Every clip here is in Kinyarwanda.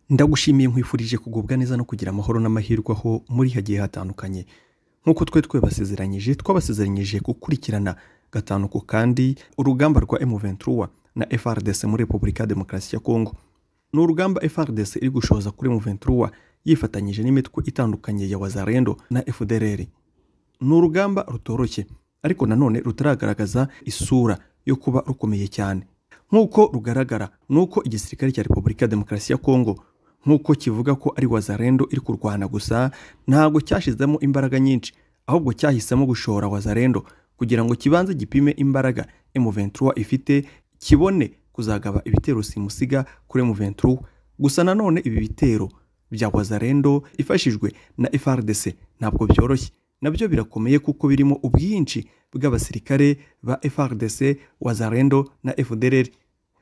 ndagushimiye nkwifurije kugubwa neza no kugira amahoro n'amahirwe aho muri hagiye hatandukanye nk'uko twe twabasezeranyije twabasezeranyije gukurikirana gatanu ku kandi urugamba rwa emuventuruwa na FRDC muri Repubulika ya Demokarasi ya Kongo ni urugamba FRDC iri gushoza kuri emuventuruwa yifatanyije n'imitwe itandukanye ya wazarendo na FDLR ni urugamba rutoroshye ariko nanone rutaragaragaza isura yo kuba rukomeye cyane nk'uko rugaragara ni uko igisirikare cya repubulika ya demokarasi ya kongo nk'uko kivuga ko ari wazarendo iri kurwana gusa ntabwo cyashyizemo imbaraga nyinshi ahubwo cyahisemo gushora wazarendo kugira ngo kibanze gipime imbaraga M23 ifite kibone kuzagaba ibitero simusiga kuri M23 gusa nanone ibi bitero bya wazarendo ifashijwe na FRDC ntabwo byoroshye nabyo birakomeye kuko birimo ubwinshi bw'abasirikare ba FRDC wazarendo na FDLR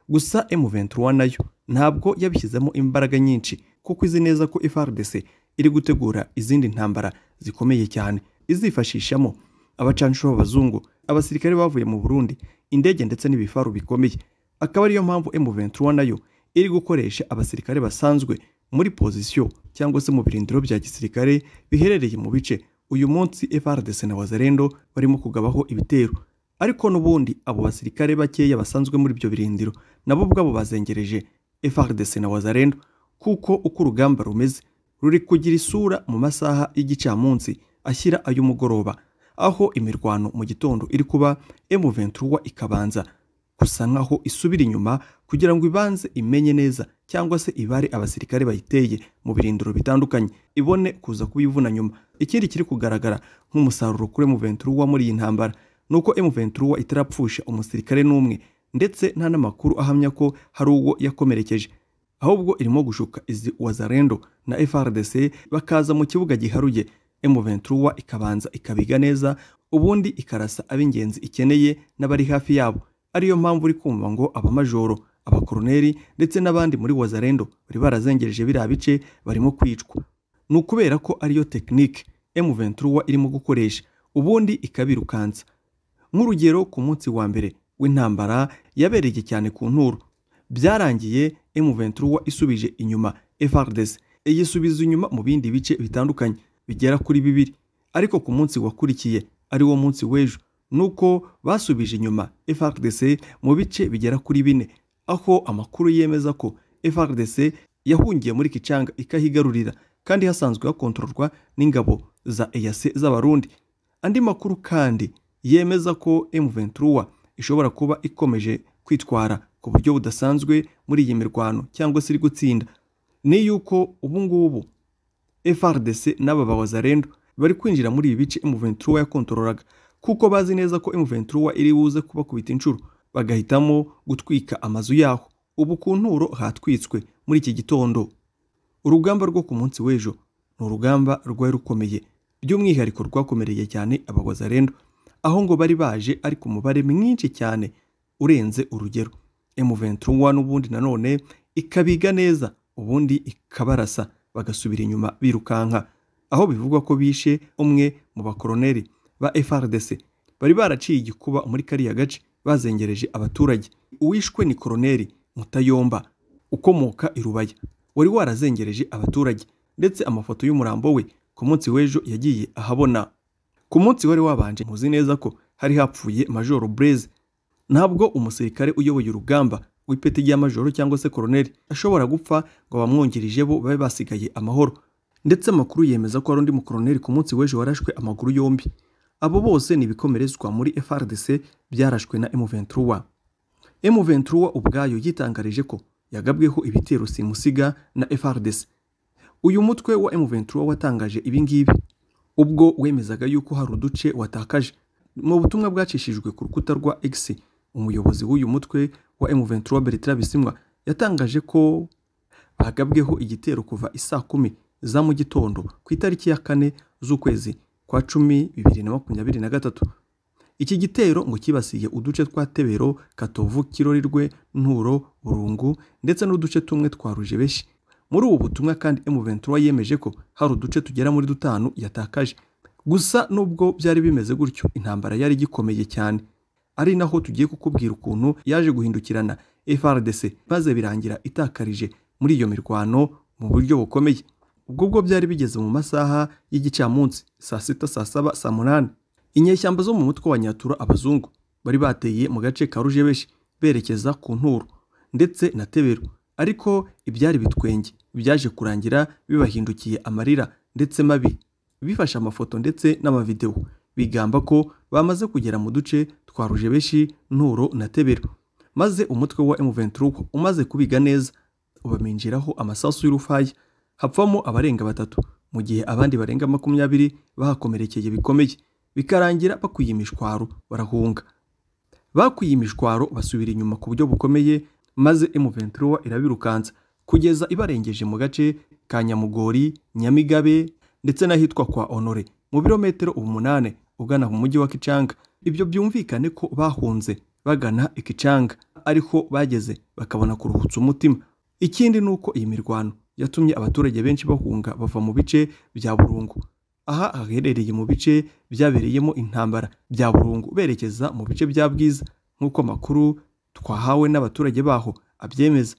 gusa M23 nayo ntabwo yabishyizemo imbaraga nyinshi kuko izi neza ko FRDC iri gutegura izindi ntambara zikomeye cyane izifashishamo abacanshuro b'abazungu abasirikare bavuye mu Burundi indege ndetse n'ibifaru bikomeye akaba ariyo mpamvu M23 nayo iri gukoresha abasirikare basanzwe muri pozisiyo cyangwa se mu birindiro bya gisirikare biherereye mu bice uyu munsi FRDC na Wazalendo barimo kugabaho ibitero ariko n'ubundi abo basirikare bakeya basanzwe muri ibyo birindiro nabo ubwabo bazengereje FRDC na Wazalendo kuko uko urugamba rumeze ruri kugira isura mu masaha y'igicamunsi ashyira ay'umugoroba aho imirwano mu gitondo iri kuba M23 ikabanza gusa nkaho isubira inyuma kugira ngo ibanze imenye neza cyangwa se ibare abasirikare bayiteye mu birindiro bitandukanye ibone kuza kubivuna nyuma ikindi kiri kugaragara nk'umusaruro kuri M23 muri iyi ntambara ni uko M23 itarapfusha umusirikare n'umwe ndetse nta n'amakuru ahamya ko hari uwo yakomerekeje ahubwo irimo gushuka izi wazarendo na FRDC bakaza mu kibuga giharuye M23 ikabanza ikabiga neza ubundi ikarasa ab'ingenzi ikeneye n'abari hafi yabo ariyo mpamvu uri kumva ngo abamajoro abakoroneri ndetse n'abandi muri wazarendo bari barazengereje biriya bice barimo kwicwa ni ukubera ko ariyo tekinike M23 irimo gukoresha ubundi ikabirukansa nk'urugero ku munsi wa mbere w'intambara yabereye cyane ku nturo byarangiye M23 isubije inyuma FRDC yisubiza inyuma mu bindi bice bitandukanye bigera kuri bibiri ariko ku munsi wakurikiye ari wo munsi w'ejo nuko basubije inyuma FRDC mu bice bigera kuri bine aho amakuru yemeza ko FRDC yahungiye muri Kicanga ikahigarurira kandi hasanzwe hakontororwa n'ingabo za EAC z'abarundi andi makuru kandi yemeza ko M23 ishobora kuba ikomeje kwitwara ku buryo budasanzwe muri iyi mirwano cyangwa se iri gutsinda ni yuko ubu ngubu FRDC n'aba bawazarendo bari kwinjira muri ibi bice M23 yakontorolaga kuko bazi neza ko M23 iri buze kubakubita inshuro bagahitamo gutwika amazu yaho ubu ku nturo hatwitswe muri iki gitondo urugamba rwo ku munsi w'ejo ni urugamba rwari rukomeye by'umwihariko rwakomereye cyane abawazarendo aho ngo bari baje ari ku mubare mwinshi cyane urenze urugero M23 n'ubundi nanone ikabiga neza ubundi ikabarasa bagasubira inyuma birukanka aho bivugwa ko bishe umwe mu bakoroneri ba FRDC bari baraciye igikuba muri kariya gace bazengereje abaturage uwishwe ni koroneri Mutayomba ukomoka i Rubaya wari warazengereje abaturage ndetse amafoto y'umurambo we ku munsi w'ejo yagiye ahabona ku munsi wari wabanje muzi neza ko hari hapfuye Majoro Blaise ntabwo umusirikare uyoboye urugamba w'ipeti rya majoro cyangwa se koroneri ashobora gupfa ngo bamwungirije bo babe basigaye amahoro ndetse amakuru yemeza ko hari undi mukoroneri ku munsi w'ejo warashwe amaguru yombi abo bose ni ibikomerezwa muri FRDC byarashwe na M23 M23 ubwayo yitangarije ko yagabweho ibitero simusiga na FRDC uyu mutwe wa M23 watangaje ibi ngibi ubwo wemezaga yuko hari uduce watakaje mu butumwa bwacishijwe ku rukuta rwa X umuyobozi w'uyu mutwe wa M23 Bertrand Bisimwa yatangaje ko bagabweho igitero kuva isaa kumi za mu gitondo ku itariki ya kane z'ukwezi kwa cumi bibiri na makumyabiri na gatatu iki gitero ngo kibasiye uduce twa tebero katovu kirorirwe nturo burungu ndetse n'uduce tumwe twa rujebeshi muri ubu butumwa kandi M23 yemeje ko hari uduce tugera muri dutanu yatakaje gusa nubwo byari bimeze gutyo intambara yari gikomeye cyane ari naho tugiye kukubwira ukuntu yaje guhindukirana FRDC maze birangira itakarije muri iyo mirwano mu buryo bukomeye ubwo bwo byari bigeze mu masaha y'igicamunsi saa sita saa saba saa munani inyeshyamba zo mu mutwe wa nyatura abazungu bari bateye mu gace ka rujebeshi berekeza ku nturo ndetse na tebero ariko ibyari bitwenge byaje kurangira bibahindukiye amarira ndetse mabi bifashe amafoto ndetse n'amavidewo bigamba ko bamaze kugera mu duce twa rujebeshi nturo na tebero maze umutwe wa M23 umaze kubiga neza ubaminjiraho amasasu y'urufaya hapfamo abarenga batatu mu gihe abandi barenga makumyabiri bahakomerekeye bikomeye bikarangira bakwiye imishwaro barahunga bakwiye imishwaro basubira inyuma ku buryo bukomeye maze M23 irabirukansa kugeza ibarengeje mu gace ka Nyamugori Nyamigabe ndetse n'ahitwa kwa Honore mu birometero umunane ugana mu mujyi wa Kicanga ibyo byumvikane ko bahunze bagana Ikicanga ariko bageze bakabona kuruhutsa umutima ikindi ni uko iyi mirwano yatumye abaturage benshi bahunga bava mu bice bya burungu aha haherereye mu bice byabereyemo intambara bya burungu berekeza mu bice bya bwiza nk'uko amakuru twahawe n'abaturage baho abyemeza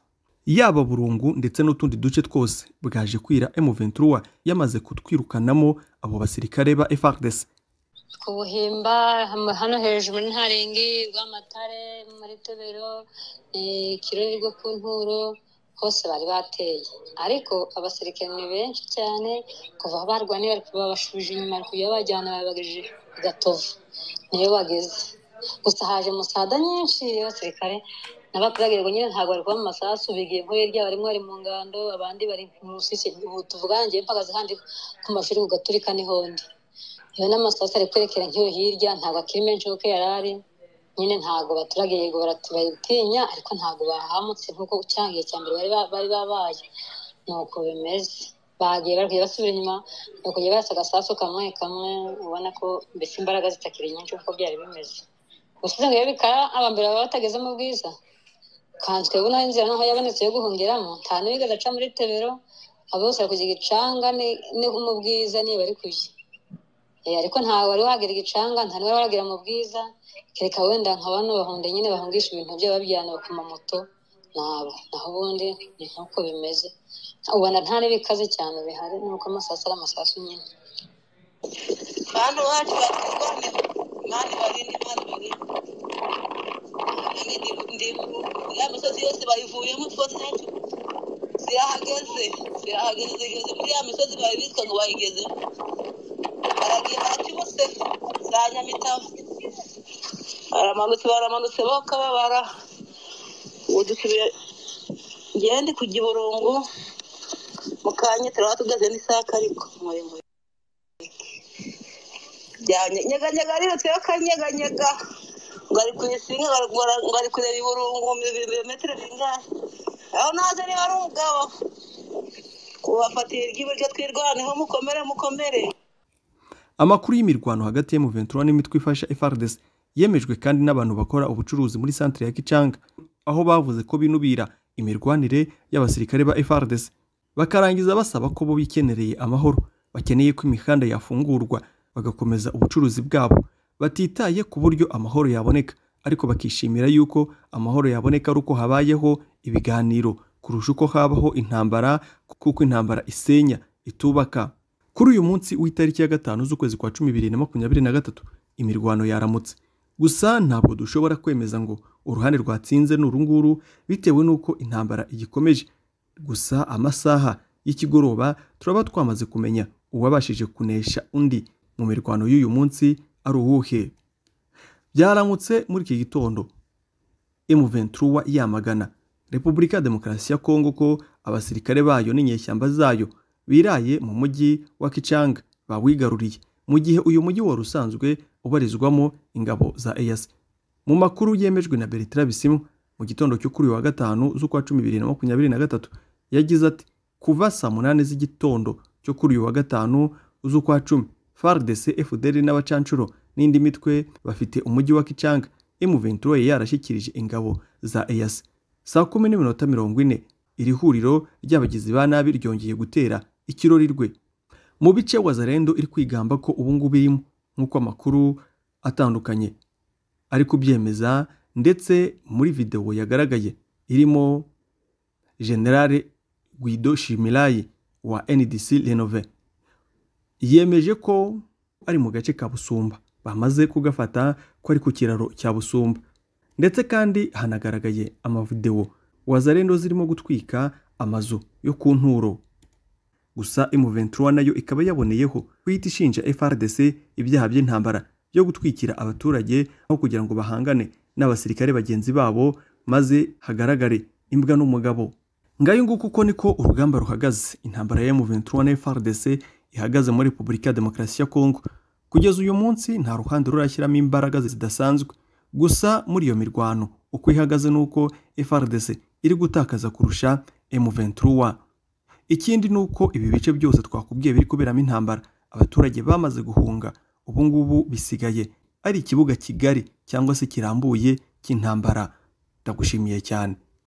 yaba burungu ndetse n'utundi duce twose bwaje kwira M23 yamaze kutwirukanamo abo basirikare ba FARDC ku buhimba ham- hano hejuru ntarengi rwamatare muri tebero eh, kirori rwo ku nturo hose bari bateye ariko abasirikare ni benshi cyane kuva aho barwaniye bari babashubije inyuma bari kujya babajyana babagije i gatovu niyo bageze gusa haje musada nyinshi y'abasirikare n'abaturage nyine ntabwo bari kuba mu masasu bigiye nko hirya barimo bari mu ngando abandi bari mu rusisi ubu tuvugana njyewe mpagaze handi ku mashuri ku gaturika n'ihondi iyo n'amasasu ari kwerekera nk'iyo hirya ntabwo akiri menshi kuko yari ari nyine ntabwo abaturage yego barati- baratinya ariko ntabwo bahamutse nk'uko cyangwa igihe cya mbere bari ba- bari babaye ni uko bimeze bagiye bari kujya basubira inyuma ni ukujya barasa agasasu kamwe kamwe ubona ko mbese imbaraga zitakiri nyinshi kuko byari bimeze gusize ngo iyo bikara abambere baba batageze mu bwiza kanswe ubu naho inzira naho yabonetse yo guhungiramo nta n'uwigeze aca muri tebero abo bose bari kujya igicanga ni- ni mu bwiza niyo bari kujya Eh, ariko ntawe wari wagera igicanga nta n'uwari wagera mu bwiza kereka wenda nka bano bahunde nyine bahungisha ibintu byabo babijyana ku mamoto nabo naho ubundi ni nk'uko bimeze ubona nta n'ibikaze cyane bihari nuko amasasu ari amasasu nyine bantu wacu batugwane mani barini mani barini ya misozi yose bayivuyemo twose zacu zirahageze zirahageze zigeze muri ya misozi bari bitwa ngo bayigeze baragiye baraca ibose za nyamitabo baramanutse baramanutse bakababara ubu dusubiye ngewe ndi ku giburungu mu kanya turaba tugaze n'isaka ariko muremure nyeganyega arirutse y'akanyeganyega ngo ari kuyisinga ngo ari- ngo ari- ngo ari kureba iburungu ibirometero bingahe aho naze niba ari umugabo kubafatira iry'iburyo twirwaneho mukomere mukomere Amakuru y'imirwano hagati ya M23 n'imitwe ifasha FARDC yemejwe kandi n'abantu bakora ubucuruzi muri santere ya Kicanga aho bavuze ko binubira imirwanire y'abasirikare ba FARDC bakarangiza basaba ko bo bikenereye amahoro bakeneye ko imihanda yafungurwa bagakomeza ubucuruzi bwabo batitaye ku buryo amahoro yaboneka ariko bakishimira yuko amahoro yaboneka ari uko habayeho ibiganiro kurusha uko habaho intambara kuko intambara isenya itubaka kuri uyu munsi w'itariki ya gatanu z'ukwezi kwa cumi bibiri na makumyabiri na gatatu imirwano yaramutse gusa ntabwo dushobora kwemeza ngo uruhande rwatsinze ni urunguru bitewe n'uko intambara igikomeje gusa amasaha y'ikigoroba turaba twamaze kumenya uwabashije kunesha undi mu mirwano y'uyu munsi ari uwuhe byaramutse muri iki gitondo M23 yamagana Repubulika ya Demokarasi ya Kongo ko abasirikare bayo n'inyeshyamba zayo biraye mu mujyi wa Kichanga bawigaruriye mu gihe uyu mujyi wari usanzwe ubarizwamo ingabo za EAC. Mu makuru yemejwe na Bertrand Bisimwa mu gitondo cyo kuri uyu wa gatanu z'ukwa cumi bibiri na makumyabiri na gatatu yagize ati kuva saa munani z'igitondo cyo kuri uyu wa gatanu z'ukwa cumi FARDC, FDL n'abacanshuro n'indi mitwe bafite umujyi wa Kichanga M23 yari yarashyikirije ingabo za EAC. Saa kumi n'iminota mirongo ine iri huriro ry'abagizi ba nabi ryongeye gutera ikirori rwe mu bice wazarendo iri kwigamba ko ubu ngubu irimo nk'uko amakuru atandukanye ari kubyemeza ndetse muri videwo yagaragaye irimo generale guido shimirayi wa ndc renove yemeje ko ari mu gace ka busumba bamaze kugafata ko ari ku kiraro cya busumba ndetse kandi hanagaragaye amavidewo wazarendo zirimo gutwika amazu yo ku nturo gusa M23 nayo ikaba yaboneyeho guhita ishinja FRDC ibyaha by'intambara byo gutwikira abaturage aho kugira ngo bahangane n'abasirikare bagenzi babo maze hagaragare imbwa n'umugabo ngayo nguko uko niko urugamba ruhagaze intambara ya M23 na FRDC ihagaze muri Repubulika ya Demokarasi ya Kongo kugeza uyu munsi nta ruhande rurashyiramo imbaraga zidasanzwe gusa muri iyo mirwano uko ihagaze ni uko FRDC iri gutakaza kurusha M23 ikindi ni uko ibi bice byose twakubwiye biri kuberamo intambara abaturage bamaze guhunga ubu ngubu bisigaye ari ikibuga kigari cyangwa se kirambuye cy'intambara ndagushimiye cyane